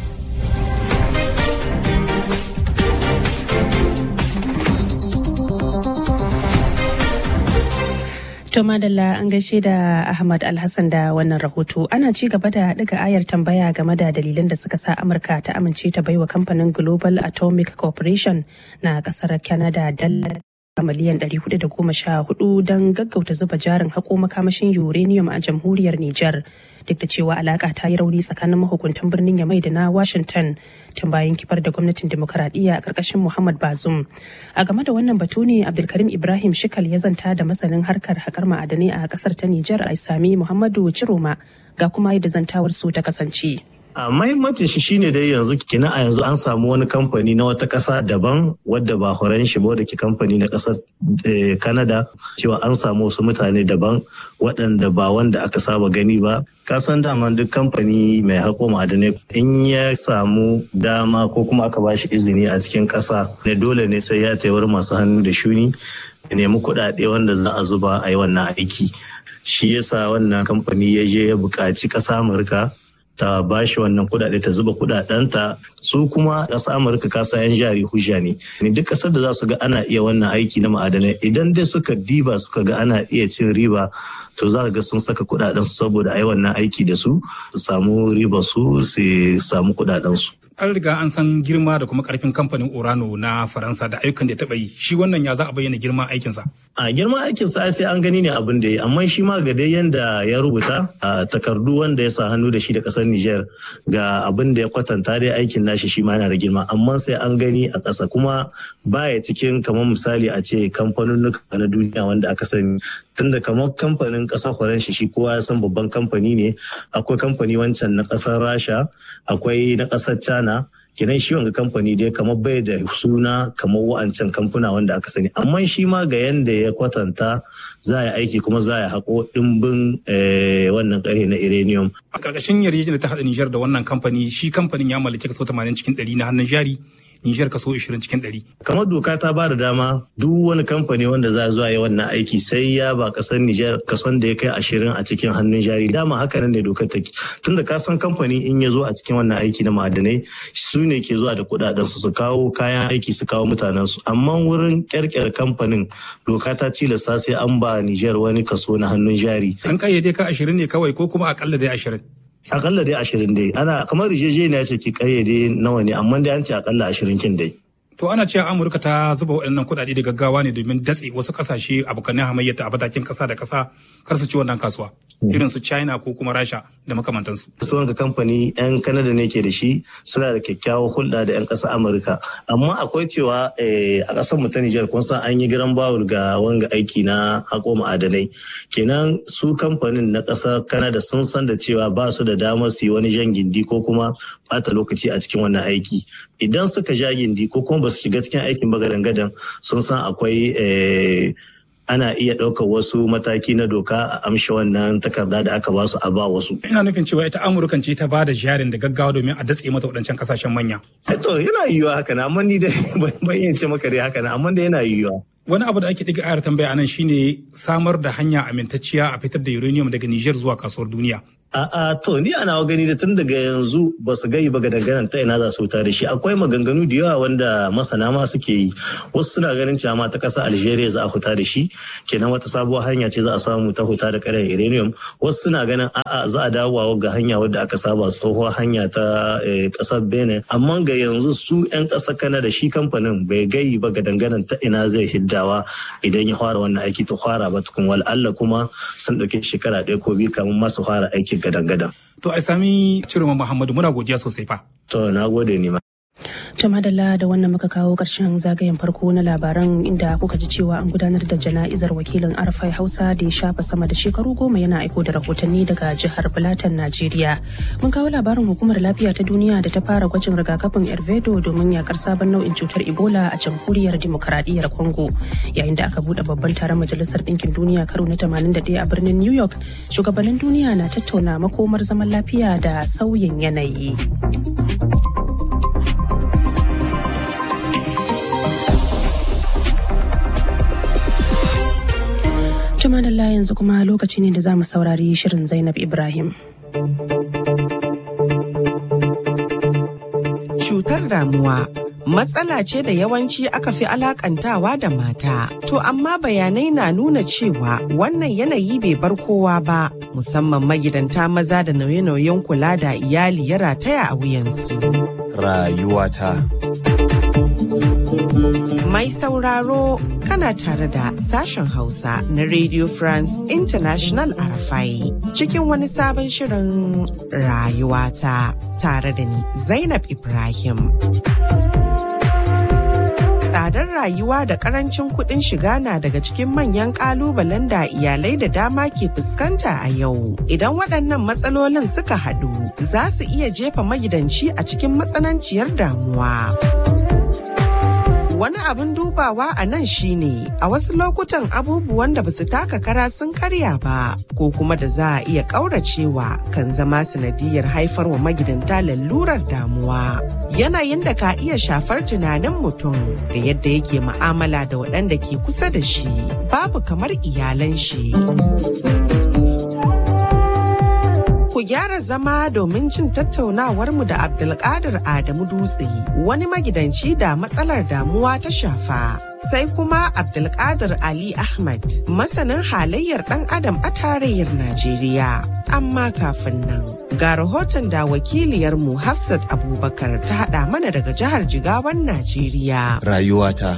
S1: To madalla an gaishe da Ahmad Alhassan da wannan rahoto ana ci gaba da ɗiga ayar tambaya game da dalilan da suka sa Amurka ta amince ta baiwa kamfanin Global Atomic Corporation na ƙasar Canada dala miliyan 414 don gaggauta zuba jarin haƙo makamashin uranium a jamhuriyar Nijar duk da cewa alaƙa ta yi rauni tsakanin mahukuntan birnin Yamai da na Washington tun bayan kifar da gwamnatin demokaradiyya a ƙarƙashin Muhammad Bazoum. A game da wannan batu ne Abdulkarim Ibrahim Shikal ya zanta da masanin harkar haƙar ma'adanai a ƙasar ta Nijar Aisami Muhammadu Ciroma ga kuma yadda zantawar su ta kasance.
S21: a mahimmancin shi shine dai yanzu kina a yanzu an samu wani kamfani na wata ƙasa daban wadda ba horon shi ba da ke kamfani na ƙasar Canada cewa an samu wasu mutane daban waɗanda ba wanda aka saba gani ba kasan dama duk kamfani mai haƙo ma'adanai in ya samu dama ko kuma aka ba shi izini a cikin ƙasa ne dole ne sai ya taiwar masu hannu da shuni ya nemi kuɗaɗe wanda za a zuba a yi wannan aiki shi yasa wannan kamfani ya je ya buƙaci ƙasa Amurka ta ba shi wannan kudade ta zuba kudadenta su kuma ƙasa amurka kasa yan jari hujja ne ni duk ƙasar da za su ga ana iya wannan aiki na ma'adanai idan dai suka diba suka ga ana iya cin riba to za ga sun saka kudaden su saboda ai wannan aiki da su su samu riba su su samu kudaden su
S22: an riga an san girma da kuma karfin kamfanin orano na faransa da ayyukan da ya taɓa yi shi wannan ya za a bayyana girman aikinsa
S21: a girman aikinsa sai an gani ne abin da ya amma shi ma ga dai yanda ya rubuta a takardu wanda ya sa hannu da shi da kasar Niger ga abin da ya kwatanta dai aikin nashi shi ma yana da girma amma sai an gani a ƙasa kuma baya cikin kamar misali a ce kamfanonuka na duniya wanda aka sani tunda kamar kamfanin ƙasar Faransa shi kowa ya san babban kamfani ne akwai kamfani wancan na ƙasar Rasha akwai na ƙasar China kenan shi wanga kamfani dai kamar bai da suna kamar wa'ancan kamfuna wanda aka sani amma shi ma ga yanda ya kwatanta za a yi aiki kuma za a yi haƙo ɗimbin wannan ƙarfe na uranium.
S22: a ƙarƙashin yarjejeniyar ta haɗa Nijar da wannan kamfani shi kamfanin ya mallaki kaso 80 cikin 100 na hannun jari Nijar kaso 20 cikin 100.
S21: Kamar doka ta ba da dama duk wani kamfani wanda za zuwa yi wannan aiki sai ya ba kasar Nijar kason da ya kai 20 a cikin hannun jari. Dama haka nan ne dokar take. Tunda ka san kamfani in ya zo a cikin wannan aiki na ma'adanai su ne ke zuwa da kudaden su su kawo kayan aiki su kawo mutanen su. Amma wurin kyarkyar kamfanin doka ta tilasta sai an ba Nijar wani kaso na hannun jari.
S22: An kayyade ka 20 ne kawai ko kuma akalla dai 20.
S21: akalla dai ashirin dai ana kamar rijejeniya ce ki kayyade nawa ne amma dai an ce akalla ashirin kin dai
S22: To ana cewa Amurka ta zuba waɗannan kuɗaɗe da gaggawa ne domin datse wasu ƙasashe abokanin hamayyata a matakin ƙasa da ƙasa kar su ci wannan kasuwa. Irin su China ko kuma Rasha da makamantansu.
S21: Su ga kamfani 'yan Kanada ne ke da shi suna da kyakkyawar hulɗa da 'yan ƙasar Amurka. Amma akwai cewa a ƙasar mu ta Nijar kun san an yi giran bawul ga wanga aiki na haƙo ma'adanai. Kenan su kamfanin na ƙasar Kanada sun san da cewa ba su da damar su yi wani jan gindi ko kuma ɓata lokaci a cikin wannan aiki. Idan suka ja gindi ko kuma ba su shiga cikin aikin bagadan-gadan sun san akwai ana iya ɗaukar wasu mataki na doka a amshi wannan takarda da aka ba su a ba wasu.
S22: Ina nufin cewa ita Amurkan ce ta ba da jarin da gaggawa domin a datse mata waɗancan kasashen manya.
S21: To yana yiwuwa haka na amma ni dai ban iya ce maka dai haka na amma dai yana yiwuwa.
S22: Wani abu da ake ɗiga ayar tambaya anan shine samar da hanya amintacciya a fitar da uranium daga Niger zuwa kasuwar duniya.
S21: A'a to ni ana gani da tun daga yanzu ba su gai ba ga dangane ta ina za su wuta da shi akwai maganganu da yawa wanda masana ma suke yi wasu suna ganin cewa ma ta ƙasa Algeria za a huta da shi kenan wata sabuwar hanya ce za a samu ta huta da karen uranium wasu suna ganin a'a za a dawo ga hanya wadda aka saba tsohuwar hanya ta ƙasar Benin amma ga yanzu su 'yan ƙasar Canada shi kamfanin bai gai ba ga dangane ta ina zai hiddawa idan ya fara wannan aiki ta fara ba tukun wal Allah kuma sun ɗauki shekara ɗaya ko biyu kamun masu fara aiki gadan-gadan.
S22: To a sami Cirma Muhammadu muna godiya sosai fa.
S21: To na gode ne ma.
S1: To madalla da wannan muka kawo ƙarshen zagayen farko na labaran inda kuka ji cewa an gudanar da jana'izar wakilin arfai hausa da ya shafa sama da shekaru goma yana aiko da rahotanni daga jihar Filatan Najeriya. Mun kawo labarin hukumar lafiya ta duniya da ta fara gwajin rigakafin Ervedo domin yakar sabon nau'in cutar Ebola a jamhuriyar dimokuraɗiyyar Congo. Yayin da aka buɗe babban taron majalisar ɗinkin duniya karo na 81 a birnin New York, shugabannin duniya na tattauna makomar zaman lafiya da sauyin yanayi. Jama'a da yanzu kuma lokaci ne da za mu saurari shirin Zainab Ibrahim.
S2: Cutar damuwa matsala ce da yawanci aka fi alakantawa da mata. To amma bayanai na nuna cewa wannan yanayi bai bar kowa ba, musamman magidanta maza da nauye-nauyen kula da iyali ya rataya a wuyansu.
S4: Rayuwata.
S2: Mai sauraro kana tare da sashen Hausa na Radio France International Arafai cikin wani sabon shirin rayuwata tare da ni Zainab Ibrahim. Tsadar rayuwa da karancin kuɗin shiga na daga cikin manyan ƙalubalen da iyalai da dama ke fuskanta a yau. Idan waɗannan matsalolin suka haɗu, za su iya jefa magidanci a cikin matsananciyar damuwa. wani abin dubawa a nan shine a wasu lokutan abubuwan da basu taka kara sun karya ba ko kuma da za a iya ƙauracewa kan zama sanadiyar haifar wa magidanta lalurar damuwa yanayin da ka iya shafar tunanin mutum da yadda yake ma'amala da waɗanda ke kusa da shi babu kamar iyalan shi. ku gyara zama domin jin tattaunawarmu da Abdulkadir Adamu Dutse wani magidanci da matsalar damuwa ta shafa. Sai kuma Abdulkadir Ali Ahmad masanin halayyar ɗan adam a tarayyar Najeriya. Amma kafin nan ga rahoton da wakiliyarmu Hafsat Abubakar ta haɗa mana daga jihar Jigawan Najeriya.
S4: Rayuwata.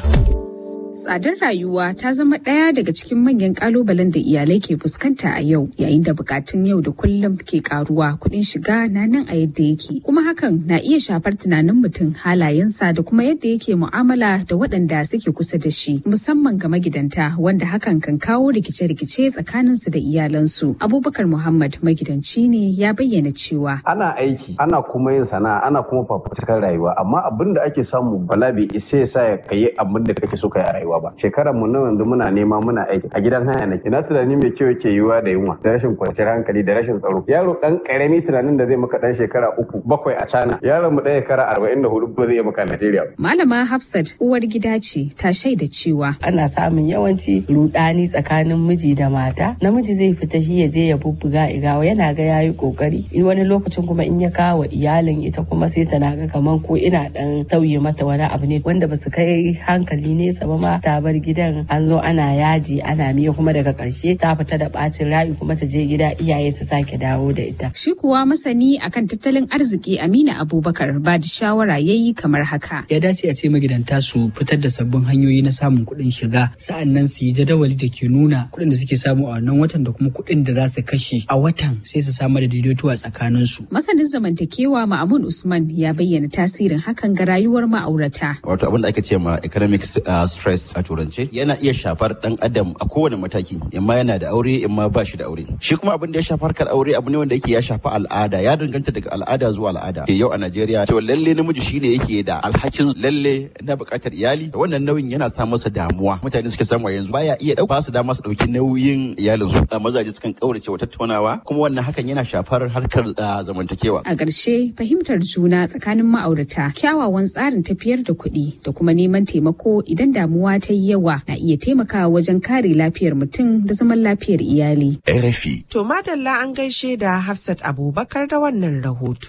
S23: Tsadar rayuwa ta zama ɗaya daga cikin manyan ƙalubalen da iyalai ke fuskanta a yau yayin da bukatun yau da kullum ke karuwa kuɗin shiga na nan a yadda yake kuma hakan na iya shafar tunanin mutum halayensa da kuma yadda yake mu'amala da waɗanda suke kusa da shi musamman ga magidanta wanda hakan kan kawo rikice-rikice tsakaninsu da iyalansu. Abubakar Muhammad magidanci ne ya bayyana cewa.
S24: Ana aiki ana kuma yin sana'a ana kuma fafutukar rayuwa amma abin da ake samu bala bai isa ya sa ka yi abin da kake so ka yi a rayuwa ba shekarar mu nan yanzu muna nema muna aiki a gidan haya nake na tunani mai kyau yake yiwuwa da yunwa da rashin kwanciyar hankali da rashin tsaro yaro dan karami tunanin da zai maka dan shekara uku bakwai a cana yaron mu dan shekara arba'in da hudu ba zai iya maka Najeriya
S23: Malama Hafsat uwar gida ce ta shaida cewa
S25: ana samun yawanci rudani tsakanin miji da mata namiji zai fita shi ya je ya bubbuga igawa yana ga yayi kokari wani lokacin kuma in ya kawo iyalin ita kuma sai ta naga kaman ko ina dan tauye mata wani abu ne wanda basu kai hankali nesa ba ma ta bar gidan an zo ana yaji ana miya kuma daga karshe ta fita da bacin rayu kuma ta je gida iyaye su sake dawo da ita.
S23: Shi kuwa masani akan tattalin arziki Amina Abubakar ba da shawara yayi kamar haka.
S26: Ya dace a ce magidanta su fitar da sabbin hanyoyi na samun kuɗin shiga sa'an nan su yi jadawali da ke nuna kuɗin da suke samu a wannan watan da kuma kuɗin da za su kashe a watan sai su samar da daidaito a tsakanin su.
S23: Masanin zamantakewa Ma'amun Usman ya bayyana tasirin hakan ga rayuwar ma'aurata.
S27: Wato abin da ake ce ma economic stress a turance yana iya shafar dan adam a kowane mataki imma yana da aure imma ba shi da aure shi kuma abin da ya shafa harkar aure abu ne wanda yake ya shafa al'ada ya danganta daga al'ada zuwa al'ada ke yau a Najeriya to lalle namiji shine yake da alhakin lalle na bukatar iyali wannan nauyin yana sa masa damuwa mutane suke samu yanzu baya iya dauka su dama su dauki nauyin iyalin su mazaje sukan kaurace wa tattaunawa kuma wannan hakan yana shafar harkar zamantakewa
S23: a ƙarshe fahimtar juna tsakanin ma'aurata kyawawan tsarin tafiyar da kuɗi da kuma neman taimako idan damuwa ta yi yawa na iya taimakawa wajen kare lafiyar mutum da zaman lafiyar iyali.
S27: RFI.
S2: To madalla an gaishe da Hafsat Abubakar da wannan rahoto.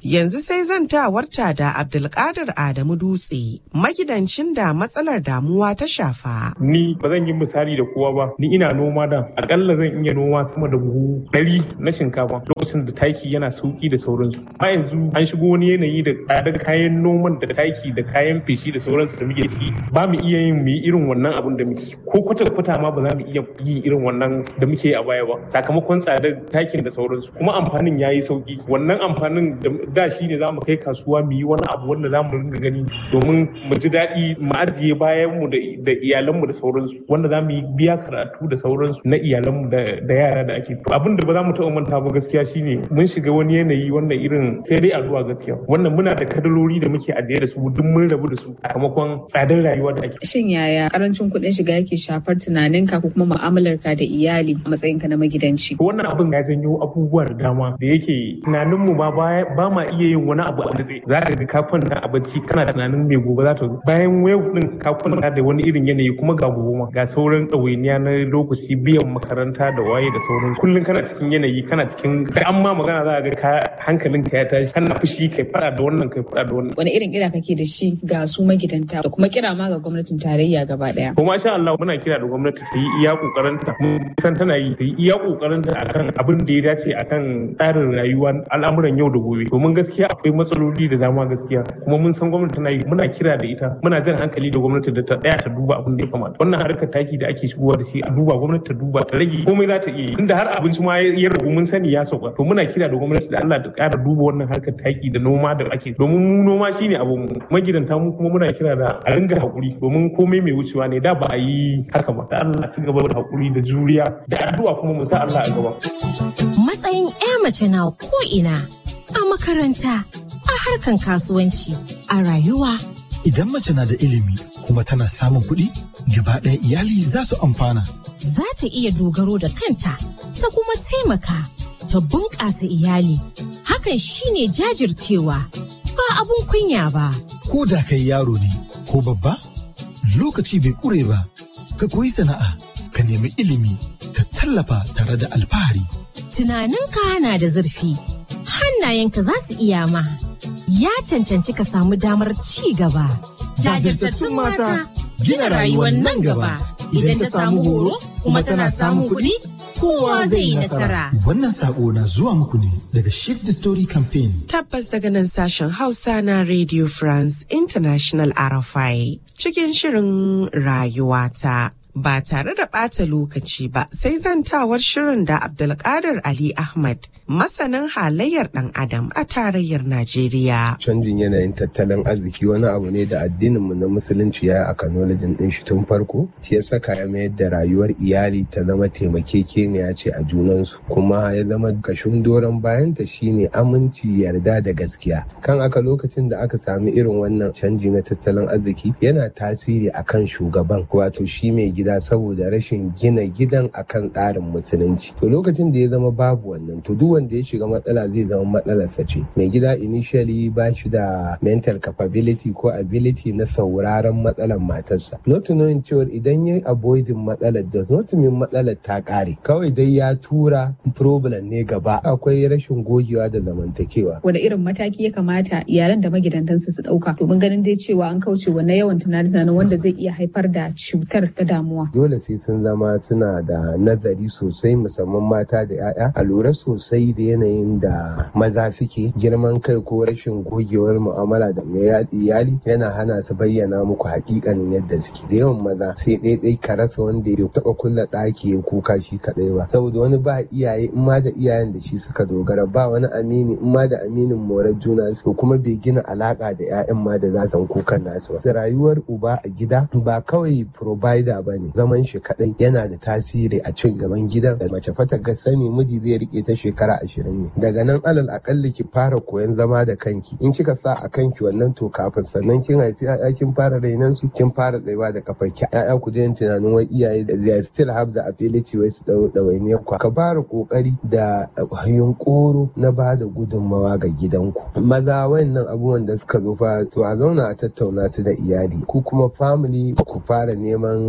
S2: Yanzu sai zantawarta da Abdulkadir Adamu Dutse, magidancin da matsalar damuwa ta shafa.
S3: Ni ba zan yi misali da kowa ba, ni ina noma da akalla zan iya noma sama da buhu ɗari na shinkafa lokacin da taki yana sauki da sauransu. Amma yanzu an shigo wani yanayi da tsadar kayan noman da taki da kayan feshi da sauransu da muke ci ba mu iya yin mu yi irin wannan abin da muke ko kwata kwata ma ba za mu iya yi irin wannan da muke a baya ba sakamakon tsadar takin da sauransu kuma amfanin ya yi sauki wannan amfanin da shi ne za mu kai kasuwa mu yi wani abu wanda za mu ringa gani domin mu ji daɗi mu ajiye bayan mu da iyalanmu da sauransu wanda za mu yi biya karatu da sauransu na iyalanmu da yara da ake abin da ba za mu taɓa manta ba gaskiya shine mun shiga wani yanayi wannan irin sai dai addu'a gaskiya wannan muna da kadaloli da muke ajiye da su duk mun rabu da su sakamakon tsadar rayuwa da ake
S23: shin yaya karancin kuɗin shiga yake shafar tunaninka ko kuma mu'amalarka da iyali a matsayinka na magidanci
S3: wannan abin ya janyo abubuwa da dama da yake tunaninmu ma ba ma iya yin wani abu a natse za ka ga kafin na a bacci kana tunanin mai gobe za ta zo bayan wayo din ka kwanta da wani irin yanayi kuma ga gobe ma ga sauran ɗawainiya na lokaci biyan makaranta da waye da sauran kullum kana cikin yanayi kana cikin da an ma magana za ga ka hankalin ka ya tashi kana fushi kai fada da wannan kai fada da wannan
S23: wani irin kira kake da shi ga su magidanta da kuma kira ma ga gwamnatin tarayya gaba daya
S3: kuma sha Allah muna kira da gwamnati ta yi iya kokarin ta mun san tana yi ta yi iya kokarin ta akan abin da ya dace akan tsarin rayuwa al'amuran yau da gobe domin gaskiya akwai matsaloli da dama gaskiya kuma mun san gwamnati tana yi muna kira da ita muna jan hankali da gwamnati da ta tsaya ta duba abin da ya kamata wannan harkar taki da ake shigowa da shi a duba gwamnati ta duba ta rage komai za ta iya yi tunda har abinci ma ya ragu mun sani ya sauka to muna kira da gwamnati da Allah ta ƙara duba wannan harkar taki da noma da ake domin mu noma shine abu mu magidanta mu kuma muna kira da a ringa hakuri domin komai mai wucewa ne da ba a yi haka ba da Allah ci gaba da hakuri da juriya da addu'a kuma mu sa Allah a gaba
S5: matsayin 'ya mace na ko ina a makaranta a harkan kasuwanci a rayuwa
S6: idan mace na da ilimi kuma tana samun kuɗi gaba ɗaya iyali za su amfana
S5: za ta iya dogaro da kanta ta kuma taimaka ta bunƙasa iyali hakan shine jajircewa ba abun kunya ba
S6: ko da kai yaro ne ko babba lokaci bai ƙure ba ka koyi sana'a ka nemi ilimi ka tallafa tare da alfahari
S5: tunaninka na da zurfi hannayenka za su iya ma ya cancanci ka samu damar ci gaba
S6: jajirtattun mata gina rayuwar nan gaba idan ta samu horo kuma tana samun kuɗi kowa zai yi nasara. Wannan sako na zuwa muku ne daga Shift the Story Campaign.
S2: Tabbas daga nan sashen Hausa na Radio France International RFI cikin shirin rayuwata. Ba tare da ɓata lokaci ba sai zantawar shirin da Abdulkadir Ali Ahmad masanin halayyar ɗan adam a tarayyar Najeriya.
S7: Canjin yanayin tattalin arziki wani abu ne da addininmu na musulunci ya a kanolajin ɗin shi tun farko, shi ya saka ya mayar da rayuwar iyali ta zama taimakekeniya ce a junansu, kuma ya zama kashin doron bayanta shine aminci yarda da gaskiya. Kan aka lokacin da aka sami irin wannan canji na tattalin arziki yana tasiri akan shugaban wato shi mai gida saboda rashin gina gidan akan tsarin musulunci. To lokacin da ya zama babu wannan to duk wanda ya shiga matsala zai zama matsalarsa ce mai gida initially ba shi da mental capability ko ability na sauraron matsalar matarsa not knowing cewa idan ya avoiding matsalar does not mean matsalar ta kare kawai dai ya tura problem ne gaba akwai rashin gogewa da zamantakewa
S23: wanda irin mataki ya kamata iyalan da magidantansu su dauka domin ganin dai cewa an kauce wa na yawan tunanin wanda zai iya haifar da cutar ta damuwa
S7: dole sai sun zama suna da nazari sosai musamman mata da 'ya'ya a lura sosai da yanayin da maza suke girman kai ko rashin gogewar mu'amala da mai iyali yana hana su bayyana muku hakikanin yadda suke da yawan maza sai ɗaiɗai ka rasa wanda ya taɓa kulla ɗaki ya kuka shi kaɗai ba saboda wani ba iyaye in ma da iyayen da shi suka dogara ba wani amini in ma da aminin morar juna su kuma bai gina alaka da 'ya'yan ma da za su kukan nasu ba rayuwar uba a gida ba kawai provider ba ne zaman shi kaɗai yana da tasiri a cin gaban gidan da mace fata ga sani miji zai rike ta shekara ashirin ne daga nan alal akalli ki fara koyon zama da kanki in kika sa a kanki wannan to kafin sannan kin haifi ya'ya kin fara rainan su kin fara tsayuwa da kafar ki ya'ya ku daina tunanin wai iyaye da they still have the ability wai su dau dawainiyar ku ka fara kokari da yunkuru na ba da gudunmawa ga gidanku maza wayannan abubuwan da suka zo fa to a zauna a tattauna su da iyali ku kuma family ku fara neman ta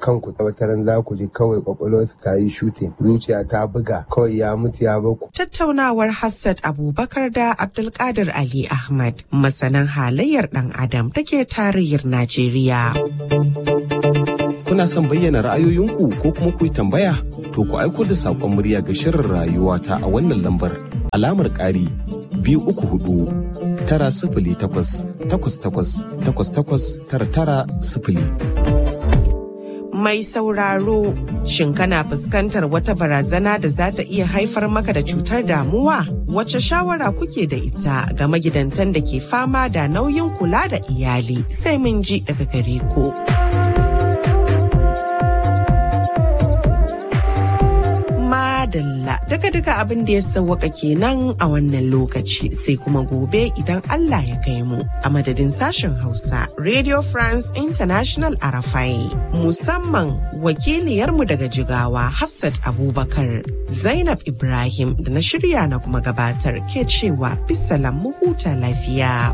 S7: kanku wataran za ku ji kawai kwakwalwarsu ta yi shutin zuciya ta buga kawai ya mutu ya baku.
S2: Tattaunawar Hafsat Abubakar da Abdulkadir Ali Ahmad masanan halayyar ɗan Adam take tarayyar Najeriya.
S4: Kuna son bayyana ra'ayoyinku ko kuma ku yi tambaya? To ku aiko da saƙon murya ga shirin rayuwa ta a wannan lambar alamar ƙari biyu uku hudu tara sifili takwas takwas takwas takwas takwas tara tara sifili.
S2: Mai sauraro, shin kana fuskantar wata barazana da za ta iya haifar maka da cutar damuwa? Wace shawara kuke da ita ga magidantan da ke fama da nauyin kula da iyali sai mun ji daga gare ku. Madalla daga duka abin da ya sauwaka kenan a wannan lokaci sai kuma gobe idan Allah ya kai mu a madadin sashen Hausa Radio France International Arafai musamman wakiliyarmu daga Jigawa Hafsat Abubakar Zainab Ibrahim da na shirya na kuma gabatar ke cewa bisalam mu huta lafiya.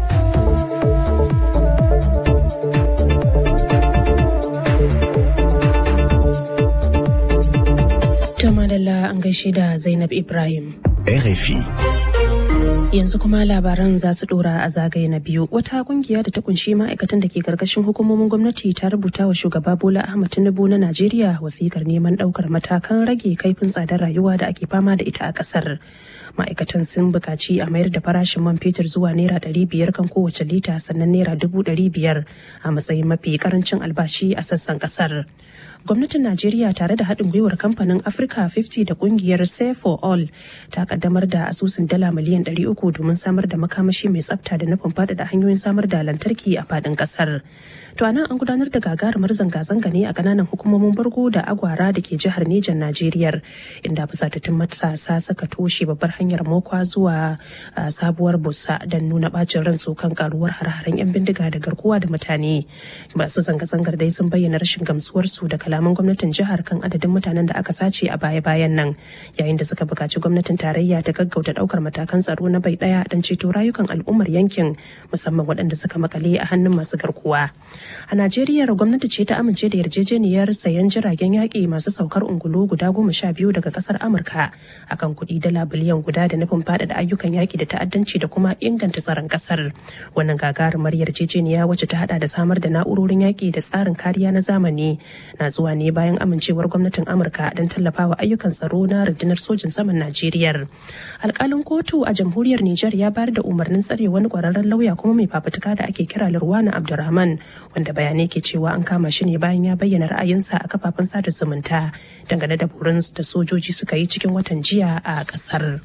S1: To madalla an gaishe da Zainab Ibrahim.
S4: RFI.
S1: Yanzu kuma labaran za su dora a zagaye na biyu. Wata kungiya da ta kunshi ma'aikatan da ke karkashin hukumomin gwamnati ta rubuta wa shugaba Bola Ahmad Tinubu na Najeriya wasikar neman daukar matakan rage kaifin tsadar rayuwa da ake fama da ita a kasar. Ma'aikatan sun buƙaci a mayar da farashin man fetur zuwa naira ɗari biyar kan kowace lita sannan naira dubu ɗari biyar a matsayin mafi karancin albashi a sassan kasar. gwamnatin najeriya tare da haɗin gwiwar kamfanin africa 50 da kungiyar save for all ta kaddamar da asusun dala miliyan 300 domin samar da makamashi mai tsafta da nufin faɗaɗa hanyoyin samar da lantarki a faɗin ƙasar to a nan an gudanar da gagarumar zanga-zanga ne a ƙananan hukumomin bargo da agwara da ke jihar nejan najeriya inda fusatattun matasa suka toshe babbar hanyar mokwa zuwa sabuwar busa don nuna bacin ransu kan karuwar har-haren 'yan bindiga da garkuwa da mutane masu zanga-zangar dai sun bayyana rashin gamsuwarsu da kalaman gwamnatin jihar kan adadin mutanen da aka sace a baya-bayan nan yayin da suka buƙaci gwamnatin tarayya ta gaggauta ɗaukar matakan tsaro na bai ɗaya don ceto rayukan al'ummar yankin musamman waɗanda suka makale a hannun masu garkuwa a najeriya gwamnati ce ta amince da yarjejeniyar sayan jiragen yaƙi masu saukar ungulu guda goma sha biyu daga ƙasar amurka akan kuɗi dala biliyan guda da nufin faɗaɗa ayyukan yaƙi da ta'addanci da kuma inganta tsaron ƙasar wannan gagarumar yarjejeniya wacce ta haɗa da samar da na'urorin yaƙi da tsarin kariya na zamani na zuwa ne bayan amincewar gwamnatin amurka don tallafawa ayyukan tsaro na rundunar sojin saman najeriya alkalin kotu a jamhuriyar niger ya bayar da umarnin tsare wani kwararren lauya kuma mai fafutuka da ake kira lurwana abdurrahman wanda bayanai ke cewa an kama shi ne bayan ya bayyana ra'ayinsa a kafafen sada zumunta dangane da burin da sojoji suka yi cikin watan jiya a kasar.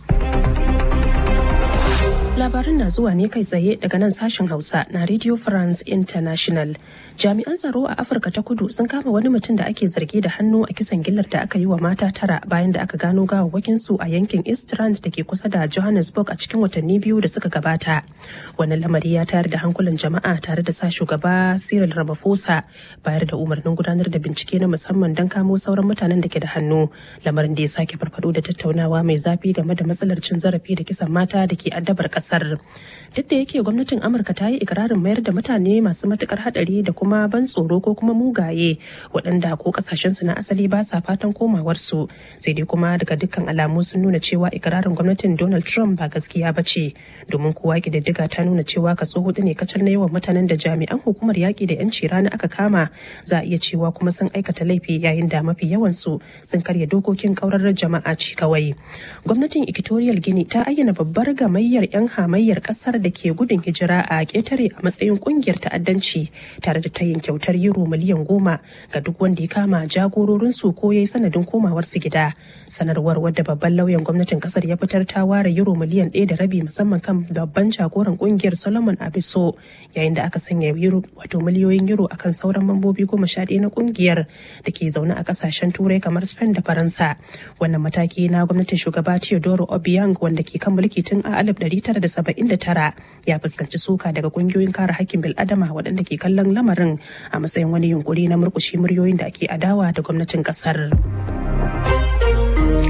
S1: labarin na zuwa ne kai tsaye daga nan sashen hausa na radio france international jami'an tsaro a afirka ta kudu sun kama wani mutum da ake zargi da hannu a kisan gillar da aka yi wa mata tara bayan da aka gano gawawwakin su a yankin eastrand da ke kusa da johannesburg a cikin watanni biyu da suka gabata wannan lamari ya tayar da hankulan jama'a tare da sa shugaba cyril ramaphosa bayar da umarnin gudanar da bincike na musamman don kamo sauran mutanen da ke da hannu lamarin da ya sake farfado da tattaunawa mai zafi game da matsalar cin zarafi da kisan mata da ke addabar kasar duk da yake gwamnatin amurka ta yi ikirarin mayar da mutane masu matukar hadari da kuma ban tsoro ko kuma mugaye waɗanda ko kasashensu na asali ba sa fatan komawarsu sai dai kuma daga dukkan alamu sun nuna cewa ikirarin gwamnatin donald trump ba gaskiya ba ce domin kowa ƙididdiga ta nuna cewa kaso hudu ne kacal na yawan mutanen da jami'an hukumar yaƙi da 'yanci rana aka kama za a iya cewa kuma sun aikata laifi yayin da mafi yawansu sun karya dokokin ƙaurarar jama'a ci kawai gwamnatin equatorial guinea ta ayyana babbar gamayyar 'yan hamayyar ƙasar da ke gudun hijira a ƙetare a matsayin ƙungiyar ta'addanci tare da tayin kyautar euro miliyan goma ga duk wanda ya kama jagororinsu ko ya yi sanadin komawarsu gida sanarwar wadda babban lauyan gwamnatin kasar ya fitar ta ware euro miliyan ɗaya da rabi musamman kan babban jagoran kungiyar solomon abiso yayin da aka sanya euro wato miliyoyin euro akan sauran mambobi goma sha ɗaya na kungiyar da ke zaune a kasashen turai kamar spain da faransa wannan mataki na gwamnatin shugaba teodoro obiang wanda ke kan mulki tun a 1979 ya fuskanci suka daga kungiyoyin kare hakkin bil'adama waɗanda ke kallon lamarin a matsayin wani yunkuri na murkushe muryoyin da ake adawa da gwamnatin kasar.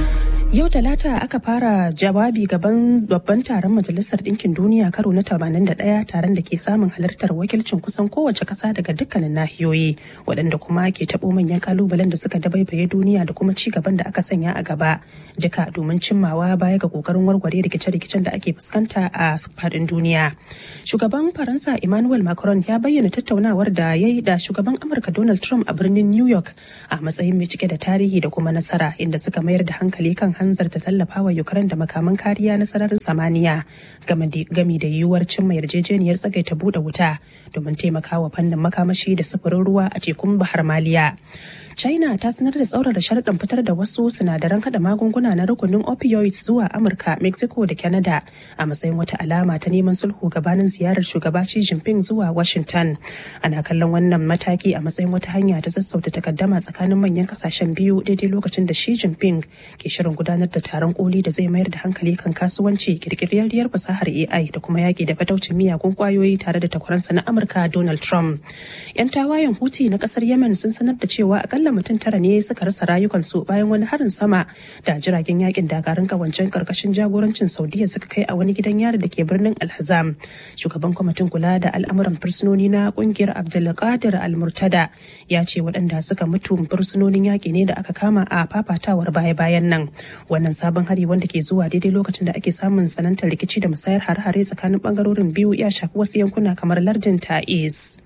S1: Yau Talata aka fara jawabi gaban babban taron Majalisar Ɗinkin Duniya karo na 81 taron da ke samun halartar wakilcin kusan kowace ƙasa daga dukkanin nahiyoyi waɗanda kuma ke taɓo manyan kalubalen da suka dabaibaye duniya da kuma ci gaban da aka sanya a gaba duka domin cimmawa baya ga ƙoƙarin warware rikice-rikicen da ake fuskanta a faɗin duniya. Shugaban Faransa Emmanuel Macron ya bayyana tattaunawar da ya yi da shugaban Amurka Donald Trump a birnin New York a matsayin mai cike da tarihi da kuma nasara inda suka mayar da hankali kan hanzarta tallafawa Ukraine da makaman kariya na sararin samaniya gami da yiwuwar cimma yarjejeniyar tsagaita buɗe wuta domin taimakawa fannin makamashi da sufurin ruwa a tekun Bahar Maliya. China ta sanar da tsaurara sharaɗin fitar da wasu sinadaran hada magunguna na rukunin opioids zuwa Amurka, Mexico da Canada a matsayin wata alama ta neman sulhu gabanin ziyarar shugaba Xi Jinping zuwa Washington. Ana kallon wannan mataki a matsayin wata hanya ta sassauta takaddama tsakanin manyan kasashen biyu daidai lokacin da Xi Jinping ke shirin gudanar da taron koli da zai mayar da hankali kan kasuwanci kirkiriyar fasahar AI da kuma yaƙi da fataucin miyagun kwayoyi tare da takwaransa na Amurka Donald Trump. 'Yan tawayen Houthi na kasar Yemen sun sanar da cewa akalla mutum tara ne suka rasa rayukansu bayan wani harin sama da jiragen yakin dakarun kawancen karkashin jagorancin Saudiya suka kai a wani gidan yari da ke birnin Alhazam. Shugaban kwamitin kula da al'amuran fursunoni na kungiyar Abdulkadir Al-Murtada ya ce waɗanda suka mutu fursunonin yaƙi ne da aka kama a fafatawar baya-bayan nan. Wannan sabon hari wanda ke zuwa daidai lokacin da ake samun sanantar rikici da musayar hare-hare tsakanin bangarorin biyu ya shafi wasu yankuna kamar lardin Ta'iz.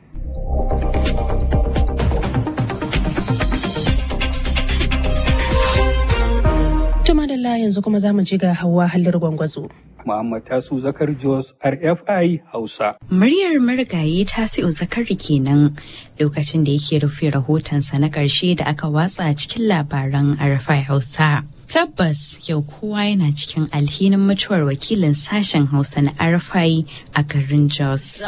S1: Tuma da yanzu kuma za mu ji ga hawa halin gwangwazo.
S8: Muhammad Tasu Zakar Jos RFI Hausa.
S9: Muryar marigayi Tasi'u Zakari kenan lokacin da yake rufe rahotonsa na ƙarshe da aka watsa cikin labaran RFI Hausa. Tabbas yau kowa yana cikin alhinin mutuwar wakilin sashen Hausa na RFI a garin Jos.